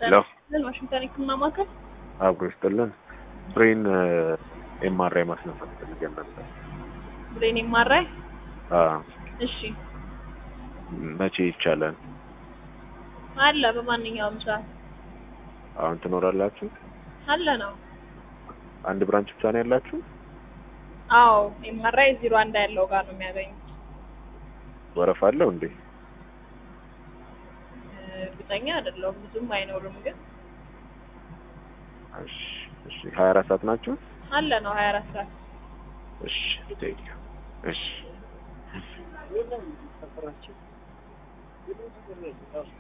ሄሎ ምን ዋሽንግተን ህክምና ማዕከል አብሮ ይስጥልን። ብሬን ኤምአርአይ ማስነሳት ፈልገን ነበር። ብሬን የማራይ አዎ፣ እሺ መቼ ይቻላል? አለ በማንኛውም ሰዓት አሁን ትኖራላችሁ? አለ ነው አንድ ብራንች ብቻ ነው ያላችሁ? አዎ ኤምአርአይ ዜሮ አንድ ያለው ጋር ነው የሚያገኙት ወረፋ አለው እንዴ? እርግጠኛ አይደለሁም ብዙም አይኖርም ግን እሺ፣ እሺ። 24 ሰዓት ናችሁ? አለ ነው ሀያ አራት ሰዓት እሺ፣ ቴንክ ዩ። እሺ